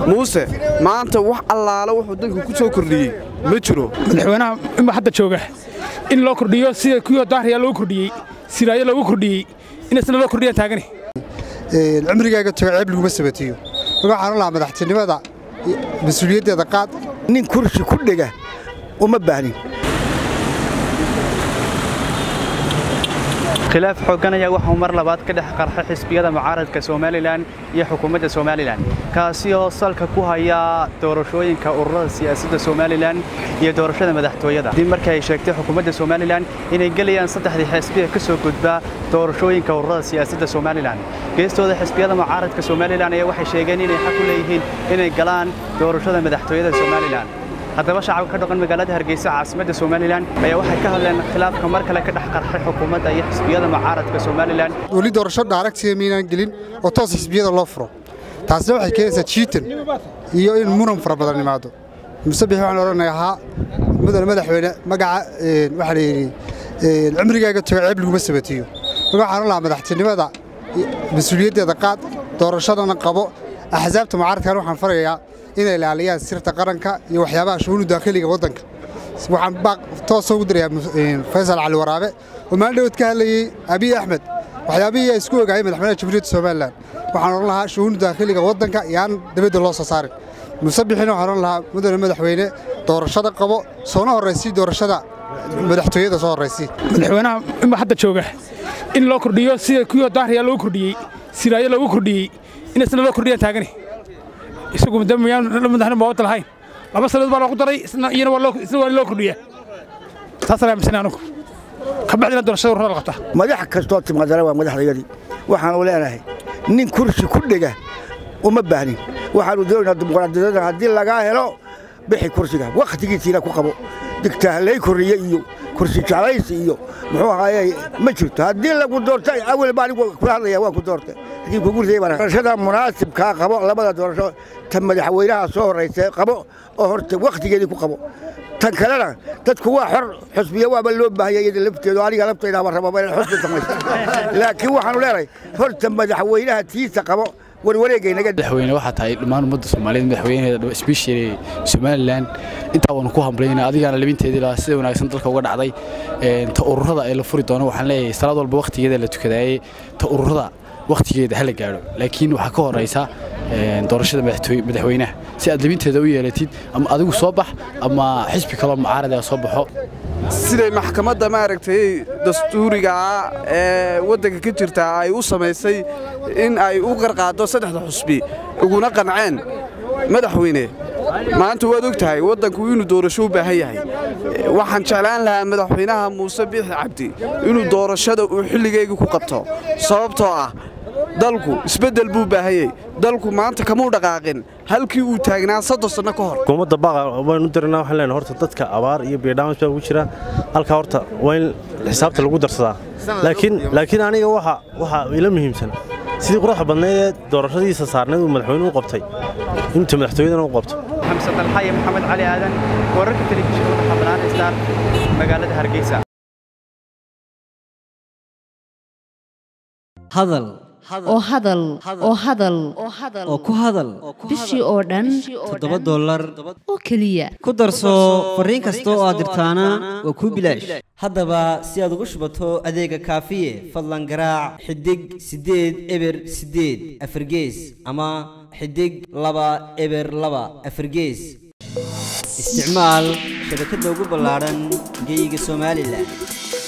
muuse maanta wax allaale wuxuu danka ku soo kordhiyey ma jiro madaxweynaha ima hadda jooga in loo kordhiyo sida kuwii daahriyaa loo kordhiyey siraayo loogu kordhiyey in isna loo kordhiyaan taagani cumrigaaga tago ceeb laguma sabatiyo marka waxaan lahaa madaxtinimada mas-uuliyaddeeda qaad nin kursi ku dhega uma baahnin khilaaf xooggan ayaa waxuu mar labaad ka dhex qarxay xisbiyada mucaaradka somalilan iyo xukuumadda somalilan kaasi oo salka ku haya doorashooyinka ururada siyaasadda somalilan iyo doorashada madaxtooyada dib markii ay sheegtay xukuumadda somalilan inay gelayaan saddexdii xisbiya ka soo gudba doorashooyinka ururada siyaasadda somalilan geestooda xisbiyada mucaaradka somalilan ayaa waxay sheegeen inay xaq u leeyihiin inay galaan doorashada madaxtooyada somalilan haddaba shacabka ka dhaqan magaalada hargeysa caasimadda somalilan ayaa waxay ka hadleen khilaafka mar kale ka dhex qarxay xukuumadda iyo xisbiyada mucaaradka somalilan weli doorasho dhaaregtiga maynaan gelin oo toos xisbiyada loo furo taasina waxay keenaysaa jiitan iyo in muran fara badan imaado musabix waxaan odhanayaa haa mudane madaxweyne magaca waxaa layidhi cumrigaaga tago ceeb laguma sabatiyo marka waxaan lahaa madaxtinimada mas-uuliyaddeeda qaad doorashadana qabo axsaabta mucaaradkan waxaan farayaa inay ilaaliyaan sirta qaranka iyo waxyaabaha shuguunu daakhiliga waddanka waxaan baaq toosa ugu dirayaa faysal cali waraabe oo maalin dhawad ka hadlayey abiy axmed waxyaabihii ay isku ogaayeen madaxweynaha jamhuuriyadda somalilan waxaan odhan lahaa shuguunu daakhiliga waddanka yaan dabadda loo soo saarin musabixina waxaan odhan lahaa mudane madaxweyne doorashada qabo soona horraysii doorashada madaxtooyada soo horraysii madaxweynaha ima hadda jooga in loo kordhiyo sida kuwii daahriyaa loo kordhiyey siraayo loogu kordhiyey in isna loo kordhiyaan taagani isagu miyaan madaxna maawada lahayn laba sanadood baa loogu daray isna iyana waa loo kordhiyaa taasaan aaminsanay anugu ka bacdina doorashada ururada la qabtaa madax kastoo timaadana waa madaxdayadii waxaanu leenahay nin kursi ku dhega uma baahnin waxaanu doonaynaa dimuqraadiyadda haddii lagaa helo bixi kursiga wakhtigiisiina ku qabo digtaahalay korriye iyo kursi jeclaysi iyo muxuu ahaaye ma jirto haddii lagu doorta awel baa anigu kula hadlaya waa ku doortay haddii kugu riday baan doorashada munaasibkaa qabo labada doorasho ta madaxweynaha soo horraysa qabo oo horta wakhtigeedii ku qabo tan kalena dadku waa xor xusbiya waaba loo baahaya iyada lafteedu aniga laftaydaaba rababa inay xusbi samaysa laakiin waxaanu leenahay horta madaxweynaha tiisa qabo madaxweyne waxaa tahay dhammaan ummadda soomaaliyeed madaxweynaheeda especially somalilan intaa waanu ku hambalyayna adigaana labinteedii lahaa sida wanaagsan dalka uga dhacday ta ururada ee la furi doono waxaan leeyahay salaad walba wakhtigeeda la tukadaayey ta ururada wakhtigeeda hala gaadho laakiin waxaa ka horaysa doorashada madaxweynaha si aad labinteeda u yeelatid ama adigu soo bax ama xisbi kaloo mucaarada soo baxo siday maxkamadda maaragtay dastuurigaa ee waddanka ka jirta ay u samaysay in ay u qarqaaddo saddexda xusbi uguna qanceen madaxweyne maanta waad og tahay waddanku inuu doorasho u baahan yahay waxaan jeclaan lahaa madaxweynaha muuse biixi cabdi inuu doorashada uu xilligeygii ku qabto sababtoo ah dalku isbeddel buu baahanyey dalku maanta kamuu dhaqaaqin halkii uu taagnaa soddon sanno ka hor hukuumadda baaqa waynu dirnaa waxaan leenahay horta dadka abaar iyo biidhaamis baa ugu jira halkaa horta waa in xisaabta lagu darsadaa laakiin laakiin aniga waxa waxa ila muhiimsan sidii quruxda badnayd ee doorashadiisa saarnayd uu madaxweynuhu u qabtay inta madaxtooyadana u qabto xamse dalxaye maxamed cali aadan wararka telefishinka madaxa bannaan star magaalada hargeysa hadal oo hadal oo hadal oo ku hadal bishii oo dhan toddoba dollar oo keliya ku darso fariin kasta oo aad dirtaana waa kuu bilaash haddaba si aad ugu shubato adeega kaafiye fadlan garaac xidig siddeed eber siddeed afargees ama xidig laba eber laba afargees isticmaal shabakadda ugu ballaadhan geeyiga somalilan